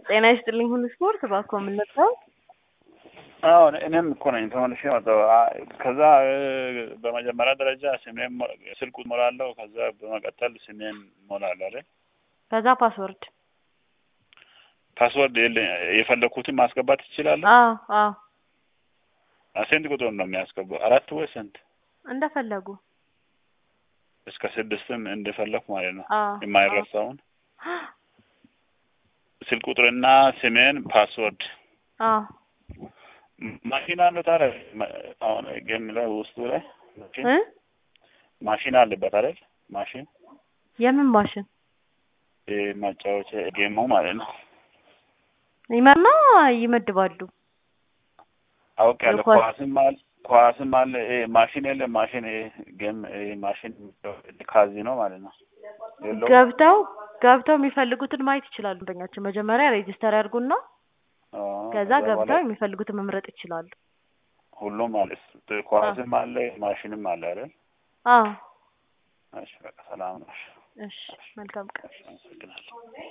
ጤና ይስጥልኝ ሁሉ ስፖርት እባክዎ ምን ልርዳዎት? አዎ እኔም እኮ ነኝ ተመልሼ መጣሁ። አ- ከዛ እ፣ በመጀመሪያ ደረጃ ስሜን ሞ- ስልክ ሞላለሁ። ከዛ በመቀጠል ስሜን ሞላለሁ አይደል? ከዛ ፓስወርድ። ፓስወርድ የለ የፈለኩትን ማስገባት ትችላለህ? አዎ አዎ ስንት ቁጥር ነው የሚያስገባው? አራት ወይ ስንት? እንደፈለጉ። እስከ ስድስትም እንደፈለኩ ማለት ነው። አዎ የማይረሳውን ስልክ ቁጥርና ስሜን ፓስወርድ አዎ ማሽን አለው ታዲያ ማ- አሁን ጌም ላይ ውስጡ ላይ ማሽን እ ማሽን አለበት አይደል? ማሽን የምን ማሽን ይሄ ማጫወቻ ጌሙ ማለት ነው። ይመና ይመድባሉ። አውቄያለሁ። የኳስ- ኳስም አለ ኳስም አለ። ይሄ ማሽን የለ ማሽን ይሄ ጌም ይሄ ማሽን ካዚኖ ማለት ነው። የለውም? ገብተው ገብተው የሚፈልጉትን ማየት ይችላሉ። ደንበኛችን መጀመሪያ ሬጂስተር ያድርጉና አዎ፣ ከዛ በኋላ ገብተው የሚፈልጉትን መምረጥ ይችላሉ። ሁሉም ማለት ኳስም አለ ማሽንም አለ አይደል? አዎ እሺ በቃ ሰላም ነው። እሺ መልካም ቀን። እሺ፣ አመሰግናለሁ።